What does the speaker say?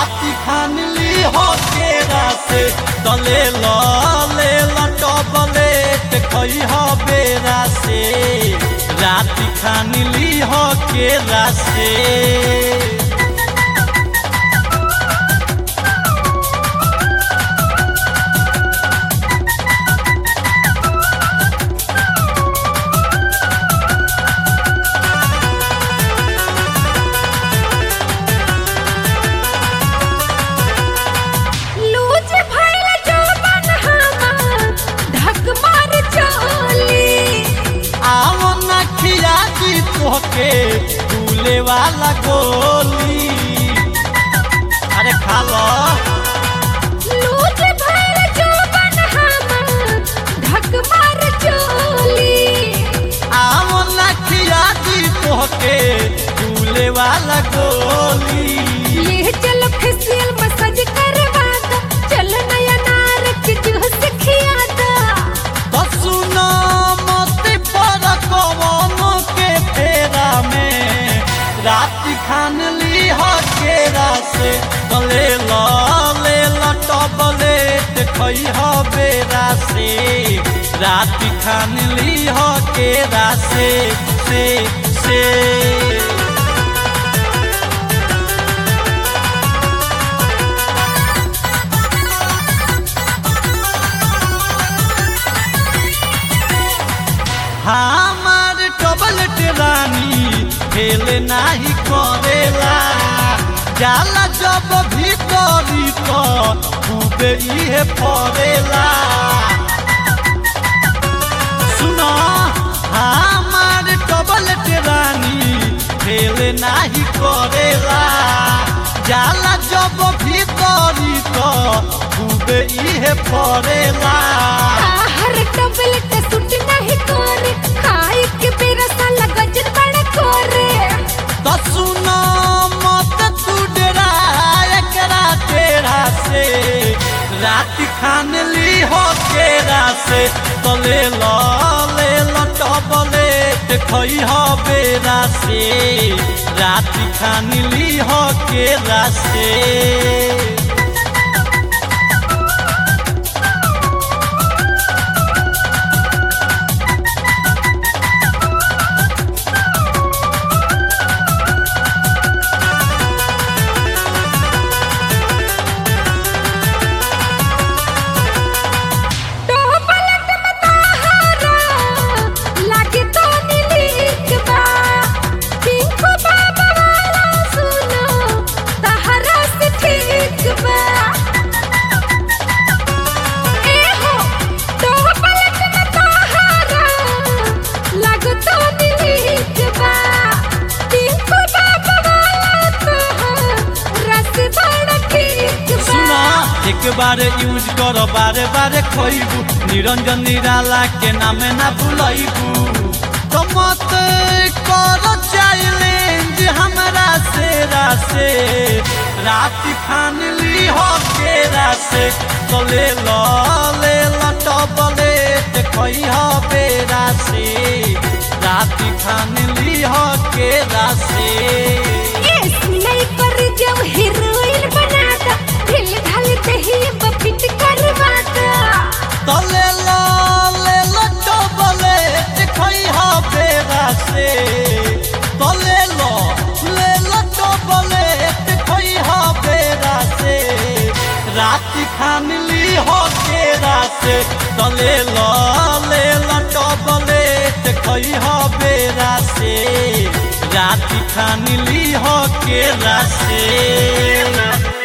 राति खान ली हो केरा से तले ल ले लटबलेट खई हो बेरा से राति खान ली हो केरा से लूज भइल जौवन हमार, ढक मार चोली। आओ न खिया दी तोहके फूले वाला गोली अरे खा लो लूज भइल जौवन हमार, ढक मार चोली। आओ न खिया दी तोहके फूले वाला गोली ले चलो फेसियल मसाज करवा दो, चल नया नार के जूस खिया दो। तो सुनो मत पर कवनो के फेरा में रात खान ली हो केरा से तले लो ले लटबलेट खई हो बेरा से रात खान ली हो केरा से से से हमार टबलेट रानी खेल नाही करेला जाला जब भीतरी तो खूबे इहे पड़ेला सुनो हमार टबलेट रानी खेल नाही करेला जाला जब भीतरी तो खूबे इहे पड़ेला हर टबलेट सुट नहीं करे, खाए के बेरा साला गजर बड़ा करे। तो सुनो मत तू डरा एकरा तेरा से रात खान ली हो केरा से तो ले लो ले लो टबलेट खई हो बेरा से रात खान ली हो केरा से टोपलट में तोहरा लागे तो नीलीक बा। पिंकू बाबा वाला सुनो, तहरा से ठीक बा। ए हो, टोपलट में तोहरा लागे तो नीलीक बा। पिंकू बाबा वाला तोहरा से बड़ा ठीक बा। सुना एक बार यूज करो बारे बारे खोइबू निरंजन निराला के नामे ना भूलैबू तो मत करो चैलेंज हमरा से रासे रात खान ली हो केरा से तो ले लो ले लो टबलेट खई हो बेरा से रात खान ली हो केरा से नहीं कर जब हीरोइन बना दो ढिल ढाल दही बपिट करवा दो तले लो ले लो टबलेट खई हो बेरा से तले लो ले लो टबलेट खई हो बेरा से रात खान ली हो केरा से तले लो ले लो टबलेट खई हो बेरा से रात खान ली हो केरा से